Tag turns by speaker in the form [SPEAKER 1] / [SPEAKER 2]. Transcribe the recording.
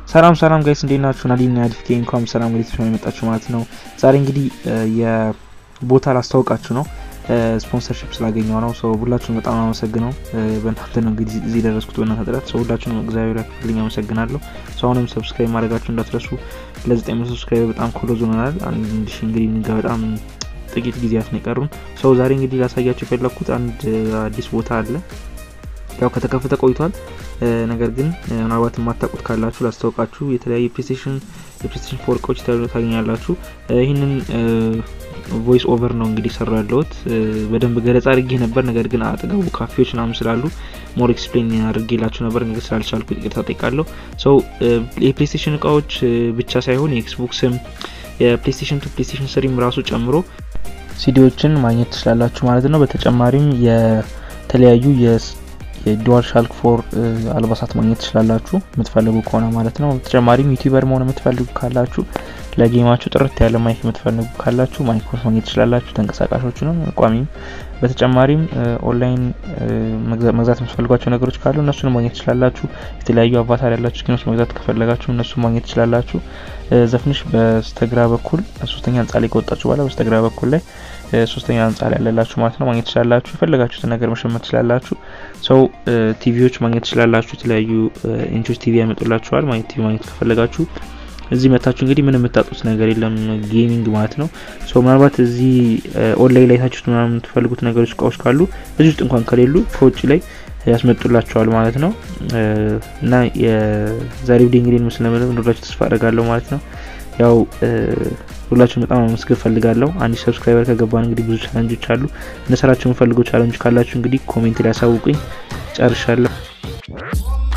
[SPEAKER 1] ሰላም ሰላም ጋይስ እንዴት ናችሁ? ናዲና ያድፍኬ እንኳን ሰላም ወደ ተሻለ የመጣችሁ ማለት ነው። ዛሬ እንግዲህ የቦታ ላስታውቃችሁ ነው። ስፖንሰርሺፕ ስላገኘው ነው። ሰው ሁላችሁም በጣም አመሰግነው። በእናንተ ነው እንግዲህ እዚህ ደረስኩት፣ በእናንተ ጥረት። ሰው ሁላችሁም እግዚአብሔር ያክፍልኝ አመሰግናለሁ። ሰው አሁንም ሰብስክራይብ ማድረጋችሁ እንዳትረሱ። ለዘጠኝ መቶ ሰብስክራይብ በጣም ክሎዝ ሆነናል። አንድ ሺ እንግዲህ ንጋ በጣም ጥቂት ጊዜያት ነው የቀሩን። ሰው ዛሬ እንግዲህ ላሳያችሁ የፈለግኩት አንድ አዲስ ቦታ አለ። ያው ከተከፈተ ቆይቷል። ነገር ግን ምናልባት የማታውቁት ካላችሁ ላስታውቃችሁ። የተለያዩ ፕሌስቴሽን የፕሌስቴሽን ፎር እቃዎች ታገኛላችሁ። ይህንን ቮይስ ኦቨር ነው እንግዲህ ሰራ ያለሁት። በደንብ ገለጻ አድርጌ ነበር። ነገር ግን አጠገቡ ካፌዎች ምናምን ስላሉ ሞር ኤክስፕሌን አድርጌላችሁ ነበር። ነገር ስላልቻልኩ ይቅርታ ጠይቃለሁ። ሰው የፕሌስቴሽን እቃዎች ብቻ ሳይሆን የኤክስቦክስም የፕሌስቴሽን ቱ ፕሌስቴሽን ስሪም ራሱ ጨምሮ ሲዲዎችን ማግኘት ትችላላችሁ ማለት ነው። በተጨማሪም የተለያዩ የዱዋል ሻልክ ፎር አልባሳት ማግኘት ትችላላችሁ የምትፈልጉ ከሆነ ማለት ነው። በተጨማሪም ዩቲዩበር መሆን የምትፈልጉ ካላችሁ ለጌማችሁ ጥርት ያለ ማይክ የምትፈልጉ ካላችሁ ማይክሮስ ማግኘት ትችላላችሁ፣ ተንቀሳቃሾችንም ቋሚም። በተጨማሪም ኦንላይን መግዛት የምትፈልጓቸው ነገሮች ካሉ እነሱን ማግኘት ትችላላችሁ። የተለያዩ አቫታር ያላችሁ ስኪኖች መግዛት ከፈለጋችሁ እነሱ ማግኘት ትችላላችሁ። ዘፍንሽ በስተግራ በኩል ሶስተኛ ህንጻ ላይ ከወጣችሁ በኋላ በስተግራ በኩል ላይ ሶስተኛ ህንጻ ላይ ያለላችሁ ማለት ነው ማግኘት ትችላላችሁ። የፈለጋችሁትን ነገር መሸመት ትችላላችሁ። ሰው ቲቪዎች ማግኘት ትችላላችሁ። የተለያዩ ኢንቾች ቲቪ ያመጡላችኋል። ማግኘት ቲቪ ማግኘት ከፈለጋችሁ እዚህ መታችሁ እንግዲህ ምንም የምታጡት ነገር የለም ጌሚንግ ማለት ነው። ሶ ምናልባት እዚህ ኦንላይን ላይ ታችሁት ምናምን የምትፈልጉት ነገሮች እቃዎች ካሉ እዚህ ውስጥ እንኳን ከሌሉ ከውጭ ላይ ያስመጡላቸዋል ማለት ነው። እና የዛሬ ቪዲዮ እንግዲህ ምስል ለመለም እንደላችሁ ተስፋ አደርጋለሁ ማለት ነው። ያው ሁላችሁም በጣም አመስገን ፈልጋለሁ። አንድ ሰብስክራይበር ከገባን እንግዲህ ብዙ ቻለንጆች አሉ። እነሰራችሁ የምፈልገው ቻለንጅ ካላችሁ እንግዲህ ኮሜንት ላይ ያሳውቁኝ። ጨርሻለሁ።